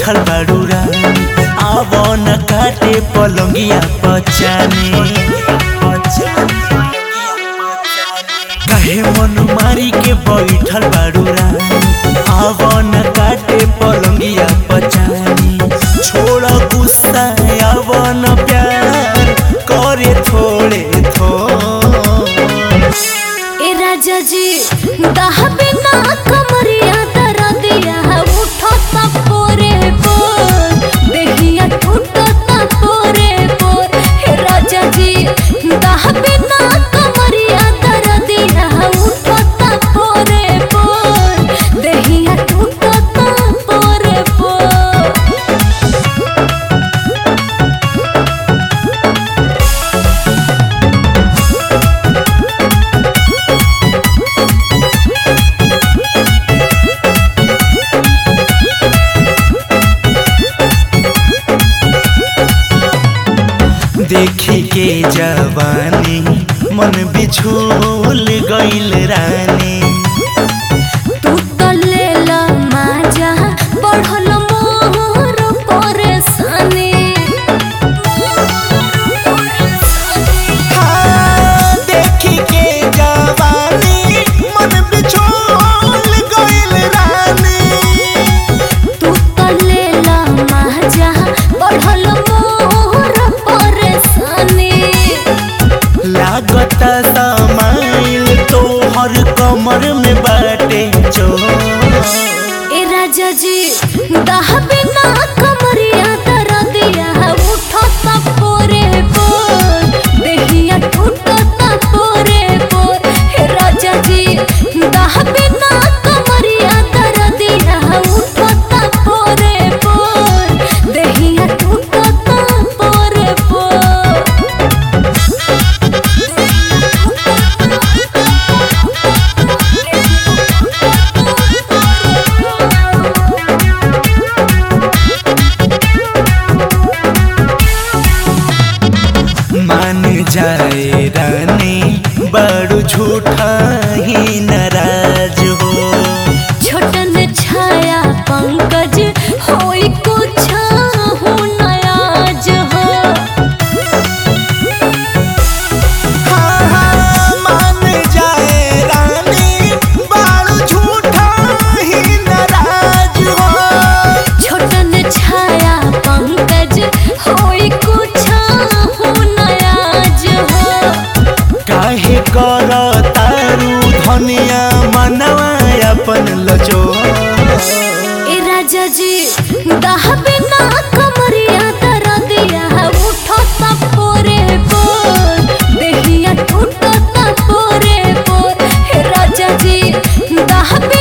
बैठल बाड़ू रानी आव न काटे पलंगिया पचाने कहे मन मारी के बैठल बाड़ू रानी आव न काटे पलंगिया पचानी छोड़ गुस्सा आव न प्यार करे थोड़े थोड़े ए राजा जी दहबे ना कमरिया दरा दिया उठो ता पोरे पोर देहिया टूटो ता पोरे पोर हे राजा जी दहबे ना कमरिया दरा दिया उठो ता पोरे पोर देहिया टूटो ता पोरे पोर देखी के जवानी मन बिछोल गइल रानी तू तो लेला माजा बढ़ल मोर परेशानी हाँ, देखी के जवानी मन बिछोल गइल रानी तू तो लेला माजा बढ़ल मोर परेशानी लागत समाइल तोहर कमर में बाटे चोर ए राजा जी दहबे ना कमरिया दरा दिया उठो ता पोरे पोर देहिया टूटो ता पोरे पोर हे राजा जी दहबे ना कमरिया दरा दिया उठो ता पोरे पोर देहिया टूटो ता पोरे पोर मान जाए रानी बड़ू झूठा ही नाराज हो छोटन छाया पंकज होई कुछ हो नयाज हो हाँ, हाँ, मान जाए रानी बाल झूठा ही नाराज हो छोटन छाया पंकज होई कुछ हो नयाज हो काहे कर तारू धनिया मनवा अपन लजो ए राजा जी दहबे ना कमरिया दरा दिया उठो ता पोरे पोर देहिया टूटो ता पोरे पोर हे राजा जी दहबे